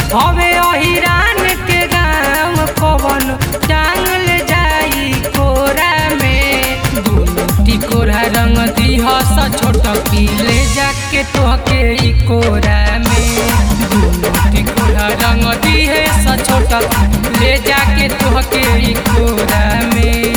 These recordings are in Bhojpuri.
हवे अहिरान के गाँव कवन टांगल जाई कोरा में दुनु टिकोरा रंग दिहस छोट की ले जाके तोहके ई कोरा में दुनु टिकोरा रंग दिहे स छोट की ले जाके तोहके ई कोरा में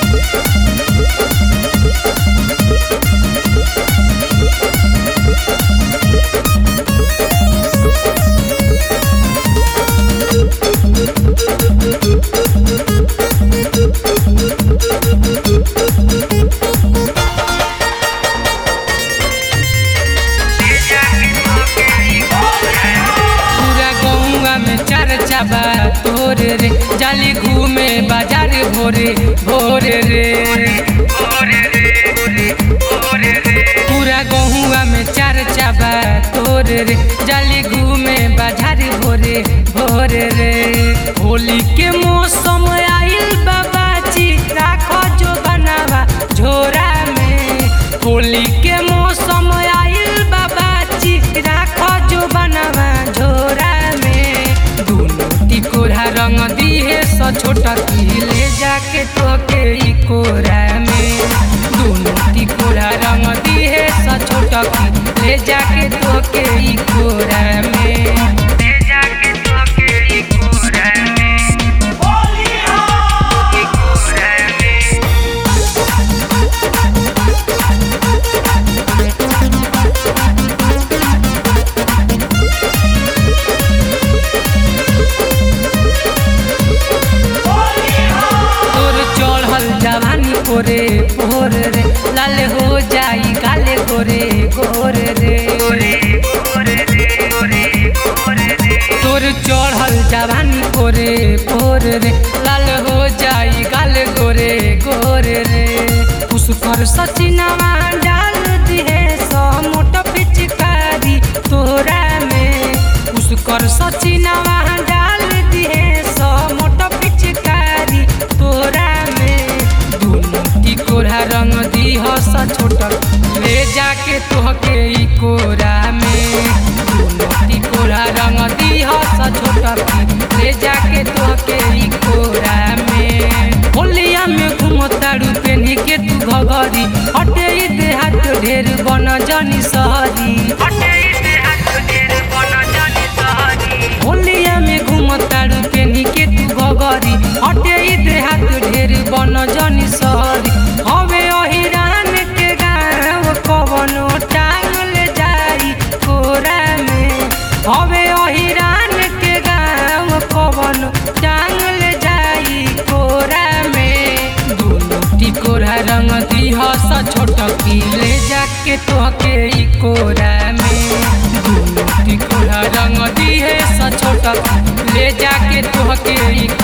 पूरा गौवा में चर्चा बा तोर रे जाली घूमे बाजार भोरे भोरे रे पूरा गहुआ में चर्चा बा तोर रे जाली घूमे बाजार भोरे भोरे रे होली के मौसम आइल बाबाजी राखो जो बनावा झोरा में होली के मौसम आइल बाबाजी राखो जो बनावा झोरा में दुनो टिकोरा रंग दिहे स छोटा की ले जाके तोके ई कोरा में दुनो टिकोरा रंग दिहे स छोटा की ले जाके तोके ई कोरा में ले जाके तोके ई कोरा में ई कोरा में तोर चढ़ल जवानी कोरे भोर रे लाल हो जाई काले गोरे गोर रे तोर चढ़ल जवानी कोरे भोर रे लाल हो जाई काले गोरे गोर रे पुष्कर सचिनवा डाल दिहे सो मोट पिचकारी तोरा में पुष्कर सचिनवा डाल दिहे सो मोट पिचकारी तोरा में दुनु टिकोरा रंग दिह स छोटक ले जाके तोहके ई कोरा में दुनु टिकोरा रंग दिह स छोटक ले जाके तोहके ई कोरा में होलिया में घुमतारू पेन्ही के तू घघरी हटे ई देहात ढेर बन जनी सहरी हटे ई देहात ढेर बन जनी सहरी होलिया में घुमतारू पेन्ही के तू घघरी हटे ई देहात ढेर बन जनी सहरी हवे अहिरान के गाँव कवनो टांगल जाई कोरा में हवे अहिरान के गाँव कवनो टांगल जाई कोरा में दुनु टिकोरा रंग दिह स छोटकी ले जाके तोहके ई कोरा में दुनु टिकोरा रंग दिहे स छोटकी ले जाके तोहके ई